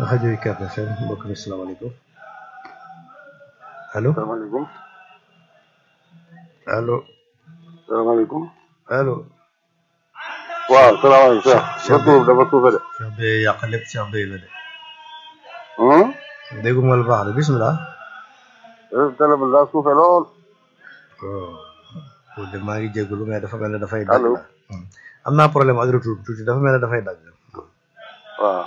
rajo UCAB FM mbokk mi salaamaaleykum allo salaamaaleykum allo salaamaaleykum allo. waaw salaamaaleykum Cheikh sa tur dafa suufe de Cheikh Beye yàq lépp Cheikh Beye la de. hum dégguma la baax de bisimilah. télé bi daa suufe lool oh de maa ngi jégalu mais dafa mel ne dafay dagg. Allo. Hmm. am naa problème ak retour bi tuuti dafa mel ne dafay dagg. waaw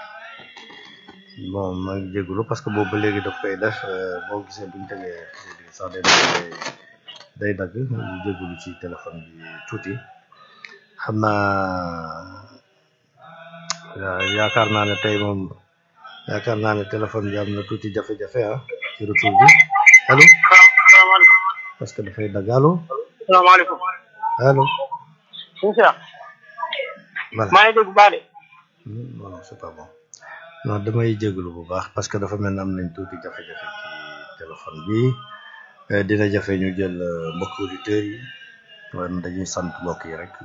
bon maa ngi jégalu parce que boobu ba léegi daf koy def euh, boo gisee buñ tegee sax day day day dagg ñu jégalu ci téléphone bi tuuti xam naa ya- yaakaar naa ne tey moom yaakaar naa ne téléphone bi am na tuuti jafe-jafe ah ci retour bi allo salaamaaleykum parce que dafay dagg allo salaamaaleykum allo suñu Cheikh voilà maa ngi dégg bu baax de Hmm, non non c'est pas bon non damay jégalu bu baax parce que dafa mel ne am nañ tuuti jafe-jafe ci téléphone bi Euh, dina jafe ñu jël euh, mbokk auditeurs yi wan dañuy sant mbokk yi rek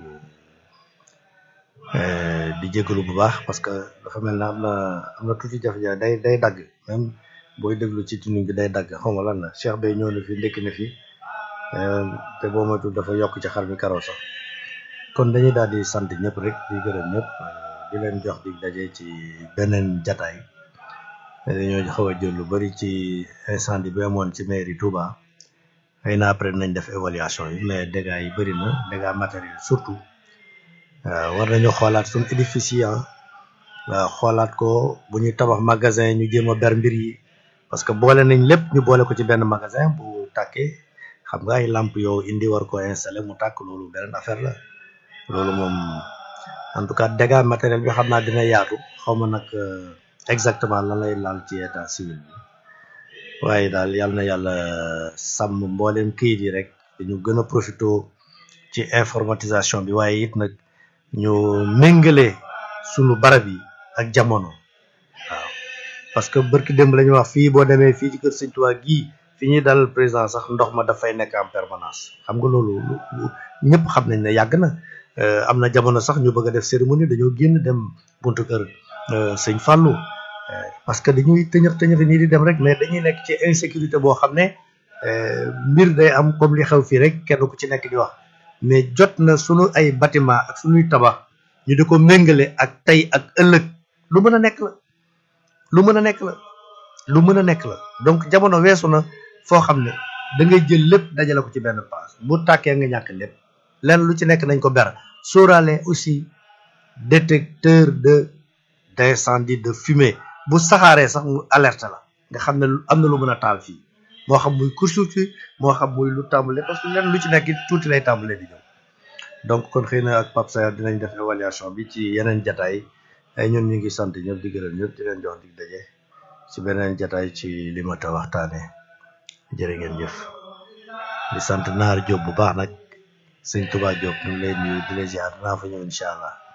euh, di jégalu bu baax parce que dafa mel ne am na am na tuuti jafe-jafe day day dagg même booy déglu ci tuning bi day dagg xaw ma lan la Cheikh Bey ñëw na fi ndekki na fi euh, te boo moytuwul dafa yokk ci xar mi karaw sax kon dañuy daal di sant ñëpp rek di gërëm ñëpp euh, di leen jox di daje ci beneen jataay dañoo xaw a jël lu bari ci incendie bi amoon ci mairie Touba xëy na après nañ def évaluation yi mais dégâts yi bëri na dégâts matériels surtout euh, war nañu xoolaat suñu édifice yi ah waaw xoolaat ko bu ñuy tabax magasin ñu jéem a ber mbir yi parce que boole nañ lépp ñu boole ko ci benn magasin bu tàkkee xam nga ay lampe yow indi war ko installer mu tàkk loolu beneen affaire la loolu moom en tout cas dégâts matériel bi xam naa dina yaatu xaw ma nag euh, exactement lan lay laal ci état civil bi waaye daal yal na yàlla sàmm mboolem kayit yi rek dañu gën a profité ci informatisation bi waaye it nag ñu méngale sunu barab yi ak jamono waaw parce que barki démb la ñu wax fii boo demee fii ci kër Sëñ Tuubaa gii fi ñuy dalal président sax ndox ma dafay nekk en permanence xam nga loolu lu lu- ñëpp xam nañ ne yàgg na Euh, am na jamono sax ñu bëgg a def cérémonie dañoo génn dem buntu kër euh, sëñ Fallou Euh, parce que dañuy tëñëf tëñëf nii di dem rek mais dañuy nekk ci insécurité boo xam ne euh, mbir day am comme li xew fii rek kenn ku ci nekk di wax mais jot na sunu ay bâtiment ak sunuy tabax ñu di ko méngale ak tey ak ëllëg lu mën a nekk la lu mën a nekk la lu mën a nekk la donc jamono weesu na foo xam ne da ngay jël lépp dajale ko ci benn paas bu tàkkee nga ñàkk lépp lenn lu ci nekk nañ ko ber sóoraale aussi détecteur de d'incendie de fumée bu saxaaree sax mu alerte la nga xam ne lu- am na lu mën a taal fii moo xam muy course moo xam muy lu tàmbale parce que lenn lu ci nekk it tuuti lay tàmbalee di ñëw donc kon xëy na ak Pape Sayar dinañ def évaluation bi ci yeneen jataay ay ñun ñu ngi sant ñëpp di gërëm ñëpp di leen jox dig daje ci beneen jataay ci li ma ta waxtaane jërë ngeen jëf di sant Naar Diop bu baax nag sëñ Touba Diop ñu ngi lay nuyu di la ziar dinaa fa ñëw incha allah